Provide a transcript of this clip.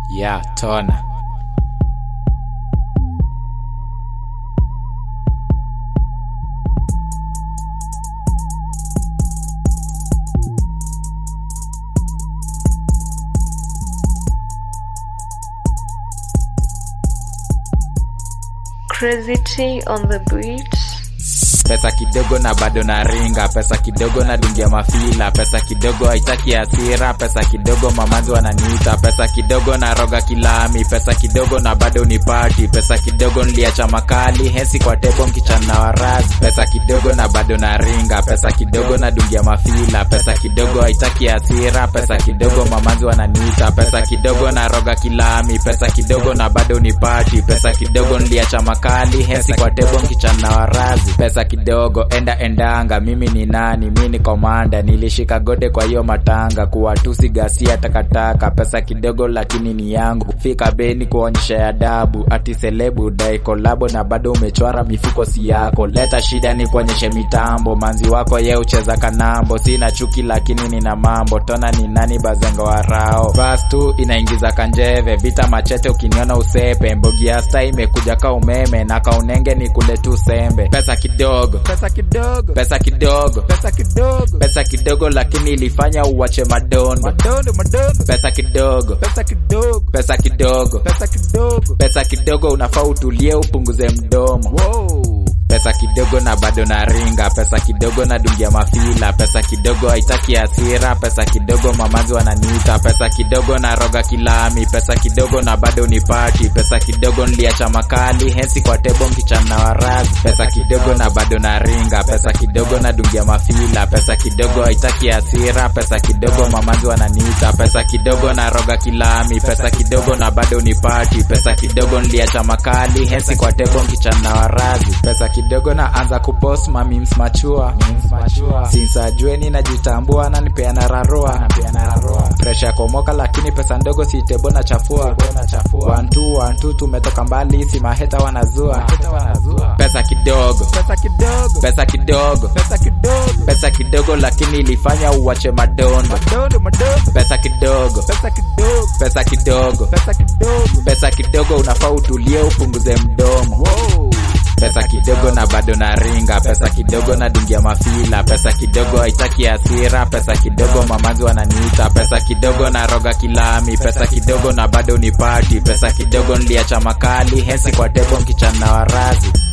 ya tona Crazy T on the beat. pesa kidogo na bado na ringa pesa kidogo na dungia mafila pesa kidogo haitaki hasira pesa kidogo mamanzi wananiita pesa kidogo na roga kilami pesa kidogo na bado ni pati pesa kidogo niliacha makali hesi kwa tebo mkichana warazi pesa kidogo na bado na ringa pesa kidogo na dungia mafila pesa kidogo haitaki hasira pesa kidogo mamanzi wananiita pesa kidogo na roga kilami pesa kidogo na bado ni pati pesa kidogo niliacha makali hesi kwa tebo mkichana warazi pesa kidogo enda endanga mimi ni nani mi ni komanda nilishika gode kwa hiyo matanga kuwatusi gasia takataka pesa kidogo lakini ni yangu fika beni kuonyesha adabu ati selebu dai kolabo na bado umechwara mifuko si yako leta shida ni kuonyeshe mitambo manzi wako ye ucheza kanambo sina chuki lakini nina mambo tona ni nani bazenga warao bas tu inaingiza kanjeve vita machete ukiniona usepe mbogiasta imekuja ka umeme na kaunenge ni kule tu sembe pesa kidogo pesa kidogo pesa kidogo pesa kidogo pesa kidogo lakini ilifanya uwache madondo madondo madondo pesa kidogo pesa kidogo pesa kidogo pesa kidogo pesa kidogo unafaa utulie upunguze mdomo wow. pesa kidogo na bado na ringa pesa kidogo na dungia mafila pesa kidogo haitaki hasira pesa kidogo mamazi wananiita pesa kidogo na roga kilami pesa kidogo na bado ni pati pesa kidogo niliacha makali hesi kwa tebo mkichana warazi pesa kidogo na bado na ringa pesa kidogo na dungia mafila pesa kidogo haitaki hasira pesa kidogo mamazi wananiita pesa kidogo na roga kilami pesa kidogo na bado ni pati pesa kidogo niliacha makali hesi kwa tebo mkichana warazi pesa kidogo na anza kupost mamims machua sinsa jueni najitambua na nipeana rarua presha komoka lakini pesa ndogo sitebo na chafua wantu wantu tumetoka mbali si maheta wanazua pesa kidogo pesa kidogo pesa kidogo pesa kidogo pesa kidogo lakini ilifanya uwache madondo pesa kidogo pesa kidogo pesa kidogo pesa kidogo pesa kidogo unafaa utulie upunguze mdomo pesa kidogo na bado na ringa pesa kidogo na dungia mafila pesa kidogo haitaki hasira pesa kidogo mamazi wananiita pesa kidogo na roga kilami pesa kidogo na bado ni pati pesa kidogo niliacha makali hesi kwa tebo mkichana warazi